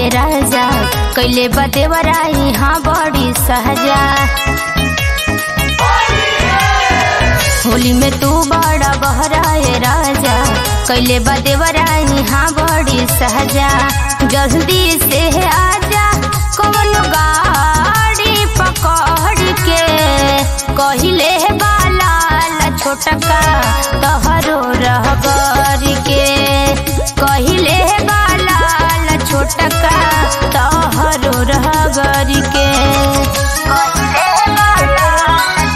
ए राजा कैले बदेवराई हाँ बड़ी सहजा होली में तू बड़ा बहराए राजा कैले बदेवराई हाँ बड़ी सहजा जल्दी से आजा कौन गाड़ी पकड़ के कहिले बालाल छोटका तहरो रहबर के कहिले बालाल छोटका तहरो रहबर के कहिले बालाल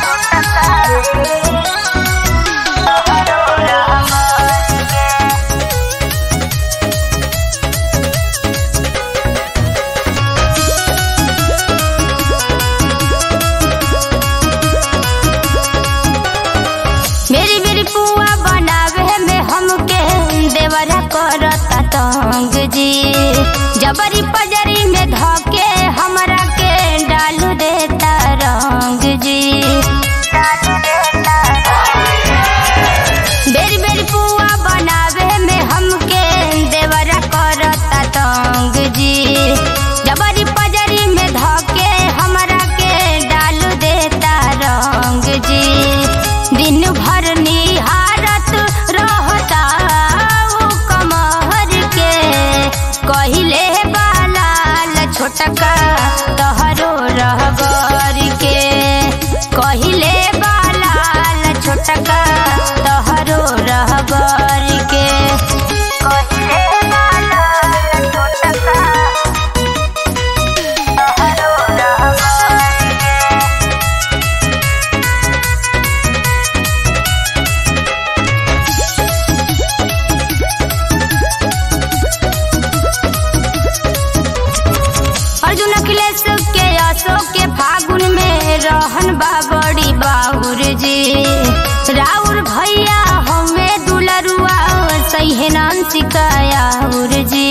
मेरी मेरी पुआ बनावे में हमके देवरा करता तंग जी जबरी पजरी में धके हमरा के डाल देता रंग जी बेरी बेरी पुआ बनावे में हमके देवरा करता तंग जी जबरी पजरी में धके हमरा के डाल देता रंग जी दिन भर निहारत रहता उ कमहर के कहिले बालाल छोटका तहरो रहबर के कहिले बालाल छोटका तहरो रहबर के कहिले बालाल छोटका तहरो रहबर के अर्जुन अखिलेश के अशोक के फागुन में रहन बा बड़ी बाउर जी राउर भैया हमें दुलरुआ सही नाम सिकायाउर जी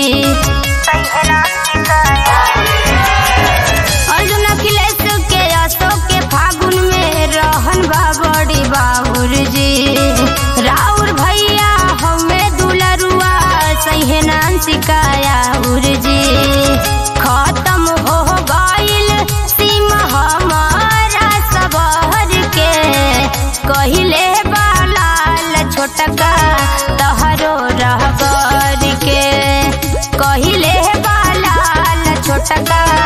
अर्जुन अखिलेश के अशोक के फागुन में रहन बा बड़ी बाउर जी राउर भैया हमें दुलरुआ सही नाम सिकायाउर जी खत्म हो गईल सीमा हमारा सबहर के कहिले बालाल छोटका तहरो रहबर के कहिले बालाल छोटका